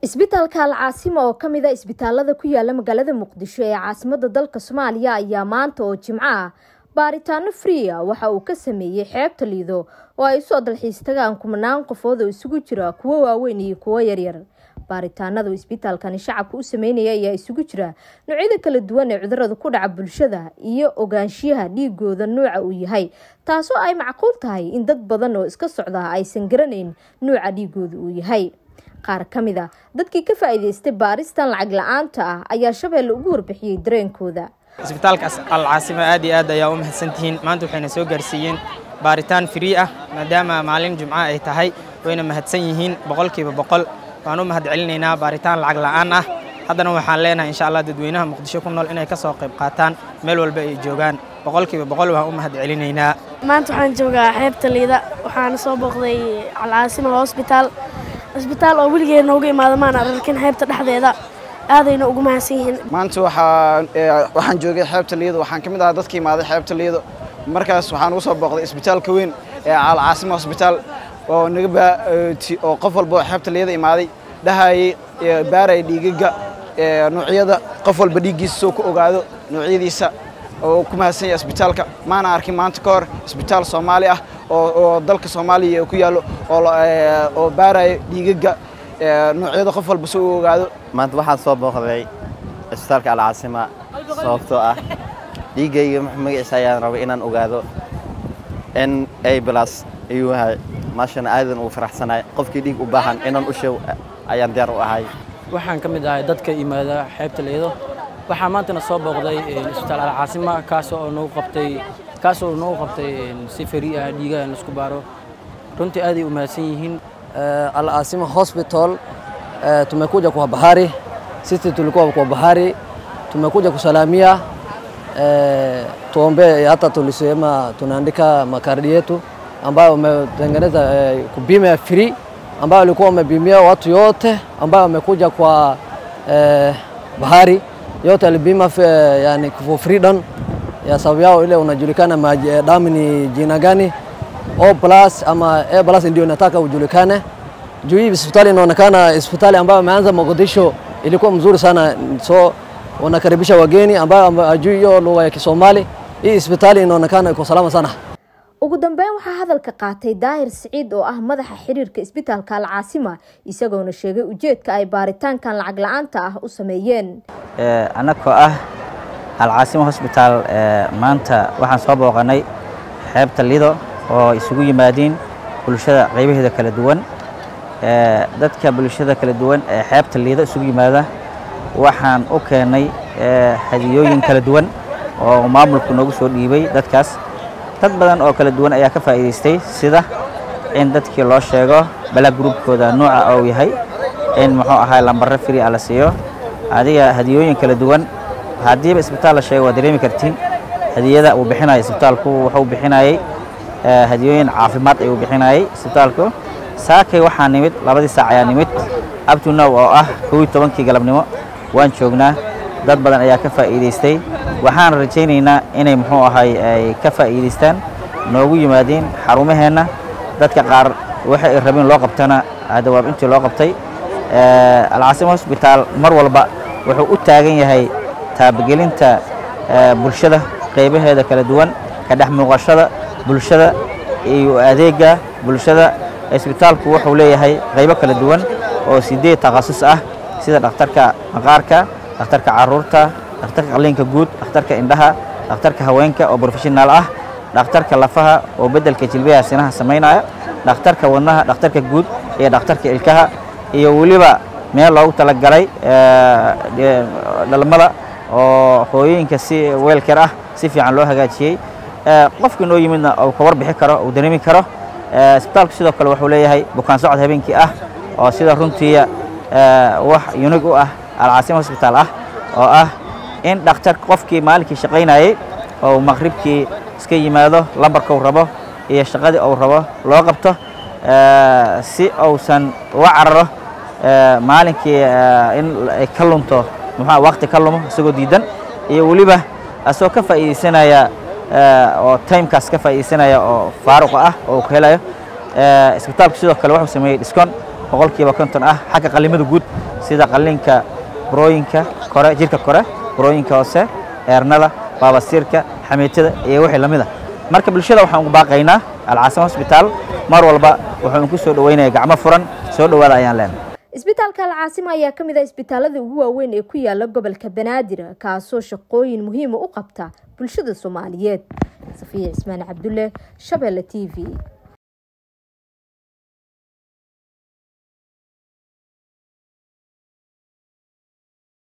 isbitaalka alcaasima oo ka mid a isbitaalada ku yaala magaalada muqdisho ee caasimada dalka soomaaliya ayaa maanta oo jimco ah baaritaano fria waxa uu ka sameeyey xeebta liido oo ay usoo dalxiis tagaan kumanaan qofood oo isugu jira kuwo waaweyn iyo kuwo yaryar baaritaanada isbitaalkani shacabka u sameynaya ayaa isugu jira noocyada kala duwan ee cudurada ku dhaca bulshada iyo ogaanshiyaha dhiigooda nuuca uu yahay taasoo ay macquul tahay in dad badan oo iska socda aysan garanayn nuuca dhiigooda uu yahay qaar ka mid a dadkii ka faa'iidaystay baaristan lacag la-aanta ah ayaa shabeelle ugu warbixiyey dareenkooda isbitaalka alcaasimo aad iyo aad ayaa u mahadsantihiin maanta waxayna soo gaarsiiyeen baaritaan frii ah maadaama maalin jumco ay tahay wayna mahadsan yihiin boqolkiiba boqol waan u mahad celinaynaa baaritaan lacag la'aan ah haddana waxaan leenahay insha allah dadweynaha muqdisho ku nool inay ka soo qayb qaataan meel walba ay joogaan boqolkiiba boqol waan u mahad celinaynaa maanta waxaan joogaa xeebta liida waxaana soo booqday alcaasima hosbitaal cisbitaal oo weligeed nooga imaada maan ararkin xeebta dhexdeeda aadayna ugu mahadsan yihiin maanta waxaan joogay xeebta liido waxaan ka mid ahaa dadka imaaday xeebta liido markaas waxaan ugu soo booqday isbitaalka weyn ee alcaasima hosbitaal oo naga oo qof walba oo xeebta liida imaaday dhahayay baaraya dhiigaga noocyada qof walba dhiiggiisa soo ku ogaado noocyadiisa oo ku mahadsan yahay isbitaalka maana arkin maanta ka hor isbitaal soomaali ah oo dalka soomaaliya ku yaallo oo baaraya dhiigaga noocyada qof walba soo ogaado maanta waxaan soo booqday isbitaalka alcaasima sababtoo ah dhiiggayga magaciisa ayaan rabay inaan ogaado n a blas ayuu yahay maashana aadan ugu faraxsanahay qofkii dhiig u baahan inaan u sheeg ayaan diyaar u ahay waxaan ka mid ahay dadka yimaada xeebta liido waxaa maantana soo booqday isbitaal alcaasima kaas oo nagu qabtay kaas oo nagu qabtay si fari ah dhiigaha in laisku baaro runtii aaday u mahadsan yihiin alcaasima hospital tumekuja kwa bahari sisi tulikuwa kwa bahari tumekuja kusalamia tuombe hata tulisema tunaandika makardi yetu ambayo wametengeneza kubima free ambayo walikuwa wamebimia watu yote ambayo wamekuja kwa eh, bahari yote alibima yani for freedom ya sababu yao ile unajulikana damu ni jina gani O plus ama A plus ndio nataka ujulikane juu hii hospitali inaonekana hospitali ambayo imeanza Mogadisho ilikuwa mzuri sana, so wanakaribisha wageni ambao hajui hiyo lugha ya Kisomali. Hii hospitali inaonekana iko salama sana. ugu dambeyn waxaa hadalka qaatay daahir siciid oo ah madaxa xiriirka isbitaalka alcaasima isagoona sheegay ujeedka ay baaritaankan lacag la-aanta ah u sameeyeen annagoo ah alcaasima hosbitaal maanta waxaan soo booqanay xeebta lido oo isugu yimaadiin bulshada qaybaheeda kala duwan dadka bulshada kala duwan ee xeebta liido isugu yimaada waxaan u keennay hadiyooyin kala duwan oo maamulku noogu soo dhiibay dadkaas dad badan oo kala duwan ayaa ka faa'iidaystay sida in dadkii loo sheego bala gruubkooda nuuca ou yahay in muxuu ahaa lambaro firi a la siiyo adiga hadiyooyin kala duwan haddiiba isbitaal la sheego waa dareemi kartiin hadiyada uu bixinayo isbitaalku wuxuu bixinayay hadiyooyin caafimaad ayuu bixinayay isbitaalku saakay waxaa nimid labadii saac ayaa nimid abtunow oo ah kow iyo tobankii galabnimo waan joognaa dad badan ayaa ka faa'iidaystay waxaan rajaynaynaa inay muxuu ahay ay ka faa'iidaystaan noogu yimaadeen xarumaheenna dadka qaar waxa ay rabeen loo qabtana dawaab intii loo qabtay alcaasima hosbitaal mar walba wuxuu u taagan yahay taabagelinta bulshada qaybaheeda kala duwan ka dhex muuqashada bulshada iyo adeega bulshada isbitaalku wuxuu leeyahay qaybo kala duwan oo sideed takhasus ah sida dhakhtarka maqaarka dhakhtarka caruurta dhakhtarka qalliinka guud dhakhtarka indhaha dhakhtarka haweenka oo profeshonaal ah dhakhtarka lafaha oo beddelka jilbaha sinaha samaynaya dhakhtarka wadnaha dhakhtarka guud iyo dhakhtarka ilkaha iyo weliba meel loogu talagalay dhalmada oo hooyooyinka si weelker ah si fiican loo hagaajiyey qofkii noo yimidna uu ka warbixi karo uu dareemi karo isbitaalku sidoo kale wuxuu leeyahay bukaan socod habeenkii ah oo sida runtiiya wax yunig u ah alcaasima hosbitaal ah oo ah in dhakhtar qofkii maalinkii shaqaynayey oo maqribkii iska yimaado lambarka uu rabo iyo shaqadii uu rabo loo qabto si uusan uga cararo maalinkii in ay ka lunto muxua waqti ka lumo isagoo diidan iyo weliba asagoo ka faa'iidaysanaya oo timekaas ka faa'iidaysanaya oo faaruqa ah oo ku helayo isbitaalku sidoo kale wuxuu sameeyey discon boqolkiiba konton ah xagga qalimada guud sida qalliinka burooyinka kore jirka kore burooyinka hoose eernada baabasiirka xamiitada iyo wixii lamid a marka bulshada waxaan ugu baaqaynaa alcaasimo hosbitaal mar walba wuxuunu ku soo dhoweynayaa gacmo furan soo dhowaada ayaan leenahay isbitaalka alcaasima ayaa ka mid ah isbitaalada ugu waaweyn ee ku yaala gobolka banaadir kaasoo shaqooyin muhiima u qabta bulshada soomaaliyeed safiya cismaan cabdulle shabeelle t v